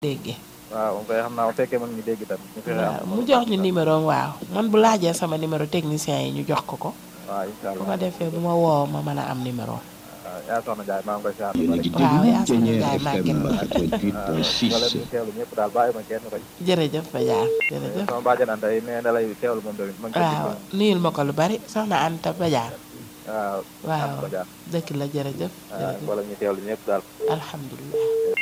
déggee waaw moom koy xam naa bu fekkee mën ñu dégg tam ñu fexe waaw am mu jox ñu numéro am waaw man bu laajee sama numéro technicien yi ñu jox ko ko waaw incha bu allah ko defee bu ma woo ma mën a am numéro waaw yaa soxna Ndiaye maa ngi koy siyaar yéen a ngi Waaw, yaa déglu sama Dernier gaay FM wala 88.6 ñu teewlu ñëpp daal bàyyi ma kenn rek jërëjëf Badiane jërëjëf sama bàjjanaan day nee na lay teewlu moom tamit ma ngi koy waaw déglu. nuyul ma ko lu bari soxna Anta Badiane waaw waaw am ko jaar dëkk la jërëjëf waaw jërëjëf wala ñu teewlu ñëpp daal alhamdulilah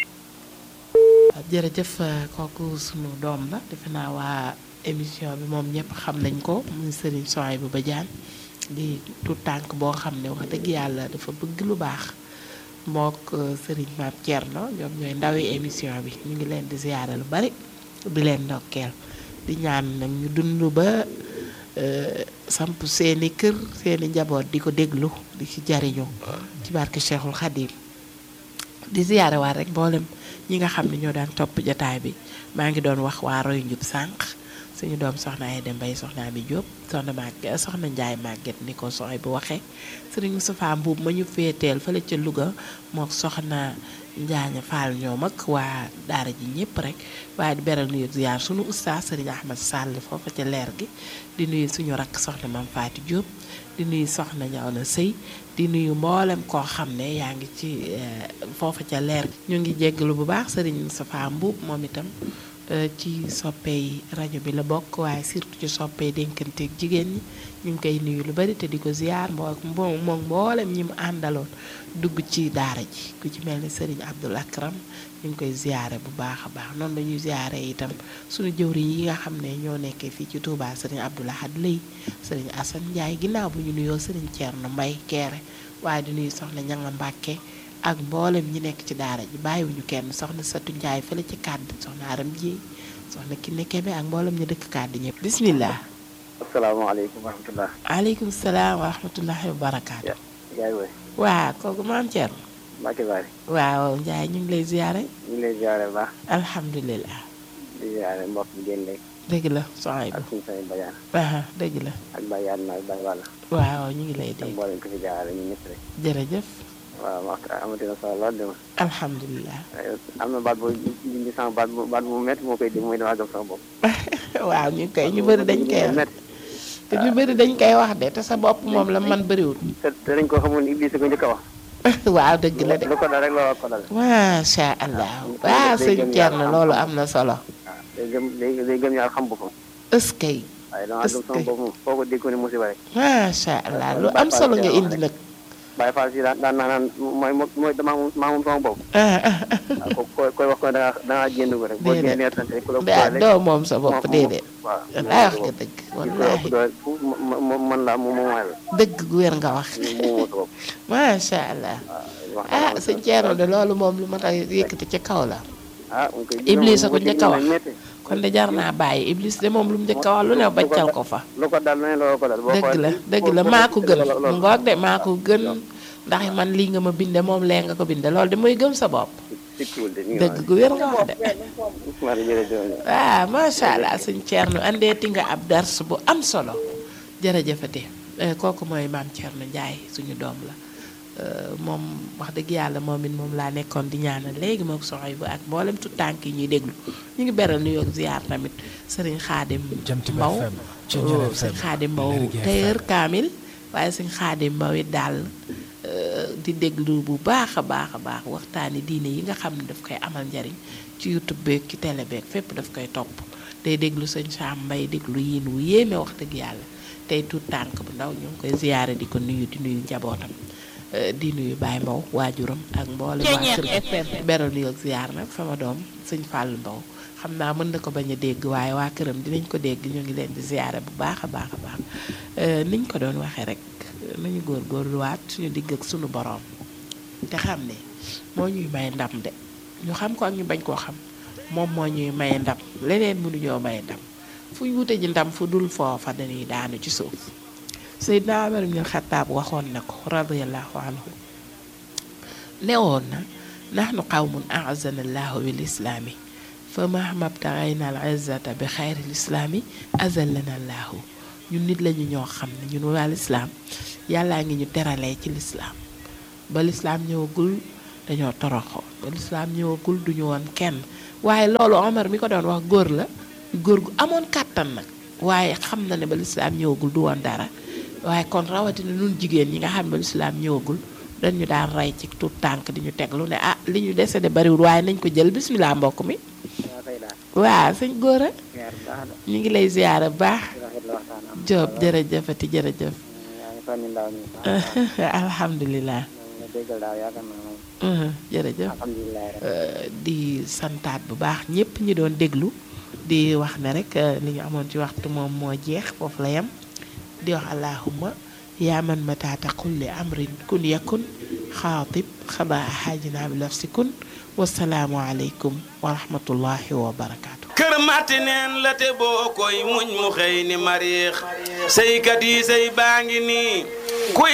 jërëjëf kooku sunu doom la defe naa waa émission bi moom ñëpp xam nañ ko muy Serigne Souhaïbou Badiane di tout tànk boo xam ne wax dëgg yàlla dafa bëgg lu baax mook Serigne Mame Thierno ñoom ñooy ndawi émission bi ñu ngi leen di ziyaare lu bari di leen ndokkeel di ñaan nag ñu dund ba euh, samp seeni kër seeni njaboot di ko déglu di ci jariñu ci barke Cheikhul Khadim di ziyaare waat rek mboolem ñi nga xam ne ñoo daan topp jataay bi maa ngi doon wax waa roy njub sànq suñu doom soxna ay dem bay soxna Ami Diop soxna Maguette soxna Njaay Maguette ni ko soxay bu waxee sëriñ Moustapha Mbuub ma ñu féeteel fële ca Louga moo soxna Njaaña Fall ñoom ak waa daara ji ñëpp rek waaye di beral nuyu ziyaar suñu oustaz sëriñ Ahmad Sall foofa ca leer gi di nuyu suñu rakk soxna Mam Faati Diop di nuyu soxna ñaw na sëy di nuyu mboolem koo xam ne yaa ngi ci foofa ca leer gi ñu ngi jéggalu bu baax sëriñ Moustapha Mbuub moom itam eh, ci soppey rajo bi la bokk waaye surtout ci soppey dénkanteeg jigéen ñi ñu ngi koy nuyu lu bari te di ko ziyaar moo moo moom mboolem ñi mu àndaloon dugg ci daara ji ku ci mel ni sëriñ Abdul Akram ñu ngi koy ziyaare bu baax a baax noonu la ñuy ziyaare itam suñu jëwriñ yi nga xam ne ñoo nekkee fii ci Touba sëriñ Abdul Ahad Lay sëriñ Assane Ndiaye ginnaaw bu ñu nuyoo sëriñ Thierno Mbaye Keere waaye di nuyu soxna Ñanga Mbàkke ak mboolem ñi nekk ci daara ji bàyyiwuñu kenn soxna Satu Ndiaye fële ci kàdd soxna Aram Dieye soxna Kiné Kebe ak mboolem ñu dëkk kàdd ñëpp bismillah asalaamaaleykum wa rahmatulah. aleykum salaam wa rahmatullahi wa barakaatu yaay woy waa kooku maam Thierno Mbacke Bari waaw Ndiaye ñu ngi lay ziyaare ñu ngi lay ziare bu baax alhamdulilah di ziare mbokk bi génn léegi dëgg la soxay ak suñu say bayaan aha dëgg la ak Baye Yadna ak Baye Walla waaw ñu ngi lay ak dégg mboolem ko fi jaarale ñun ñëpp rek jërëjëf waaw wax amatina solo lool de ma alhamdulilah am na baat boo indi sama baat bu baat bu métti moo koy dégg mooy damaa gëm sama bopp waaw ñu koy ñu bëri dañ koy wax métti te ñu bëri dañ koy wax de te sa bopp moom la man bëriwul te te dañ ko xamul Iblis ko njëkk a wax waaw dëgg la de lu ko dal rek looloo ko dal macha allah waaw sëñ Thierno loolu am na solo waaw day gëm day day gëm yàlla xam boppam ëskay waaye damaa gëm sama bopp moom foo ko dégg ko ne musiba rek macha allah lu am solo nga indi nag Baye Fall si daan daan naa naan mooy mooy damaa moom maa moom sama bopp ah ah waaw ko koy koy wax ko da ngaa da ngaa génn ko rek boo Déedéet. génnee sant rek ku la daa boole doo moom sa bopp déedéet waaw wallaay wax nga dëgg ku la ëpp wallaahi doole fu moom man la moom mooy la dëgg gu wér nga wax moomoo sa bopp macha allah wax ah sëñ Thierno de loolu moom lu ma tax yëkkati ci kaw la ah mu koy Iblis a ko njëkk a wax. métti kon de jar naa bàyyi Iblis de moom lu mu njëkk a wax lu ne baccal ko fa lu ko dal ne loolu ko dal boo dëgg xoolee- la dëgg la boo- maa ko gën loolu- mu loolu- ngoog de maa ko gën ndax man lii nga ma binde moom lee nga ko binde loolu de mooy gëm sa bopp sikkiwul de, mi ngi dëgg gu wér nga wax de noonu. maa ngi jërëjëf. waaw macha allah sëñ Thierno andeeti nga ab dars bu am solo jërëjëfate Eh, kooku mooy maam Thierno Ndiaye suñu doom la Eh, moom wax dëgg yàlla moom it moom laa nekkoon di ñaanal léegi moom soxoy bu ak mboolem tu tànk yi ñuy déglu ñu ngi beral nuyoo ak ziar tamit sëriñ Xaadim Jamtiba Mbaw FM, Thiéniere oh, sëñ FM, Xaadim Mbaw Lergui tailleur FM. kaamil waaye sëñ Xaadim Mbaw it daal eh, di déglu bu baax a baax a baax waxtaani diine yi nga xam ne daf koy amal njariñ ci YouTube beeg ci télé beeg fépp daf koy topp day déglu sëñ Sam Mbay déglu yiin wu yéeme wax dëgg yàlla tey tuut tànk bu ndaw ñu ngi koy ziyaare di ko nuyu di nuyu njabootam eh, di nuyu Baye Mbaw waajuram ak mboolem waa kër beral nuyu ak ziyaar nag sama doom sëñ Fall Mbaw xam naa mën na ko bañ a dégg waaye waa këram dinañ ko dégg ñu ngi leen di ziyaare bu baax a baax a baax Eh, niñ ko doon waxee rek nañu góorgóorluwaat suñu digg ak suñu boroom te xam ne moo ñuy may ndam de ñu xam ko ak ñu bañ koo xam moom moo ñuy may ndam leneen mënuñoo may ndam fu ñu wute ji ndam fu dul foofa dañuy daanu ci suuf Seydina Umar ibn Xattaab waxoon na ko radiyallahu anhu newoon na nahnu qawmun a'azzana allahu bil islaami fa mahma btaghayna al izzata bi xayri l islaami azallana allahu ñun nit lañu ñoo xam ne ñun waa lislaam yàllaa ngi ñu teralee ci lislaam ba lislaam ñëwagul dañoo toroxoo ba lislaam ñëwagul duñu woon kenn waaye loolu Omar mi ko doon wax góor la góor gu amoon kàttan nag waaye xam na ne ba lislaam ñëwagul du woon dara waaye kon rawatina nun jigéen ñi nga xam ne ba lislaam ñëwagul dañu daan rey ci tout tànk di ñu teg lu ne ah li ñu dese de bariwul waaye nañ ko jël bismillah mbokk mi yaa fay daal waaw sëñ góor a ziar bu baax la ñu ngi lay ziyaara bu baax di rafetlu waxtaan am Jóob jërëjëfati jërëjëf yaa ngi soññi ndaw ñi baax alhamdulilah nga déggal daal yaakaar naa moom Mhm, jërëjëf alhamdulilah rek Euh, di santaat bu baax ñëpp ñi doon déglu di wax ne rek euh, li ñu amoon ci waxtu moom moo jeex foofu la yem di wax allahumma yaa man mataata kulli amrin kun yakun xaatib xadaa xaajina bi nafsi kun wasalaamu aleykum wa rahmatullahi wa barakaatu. kër matti neen la te boo koy muñ mu xëy ni mariix sëykat yi sëy baa ngi nii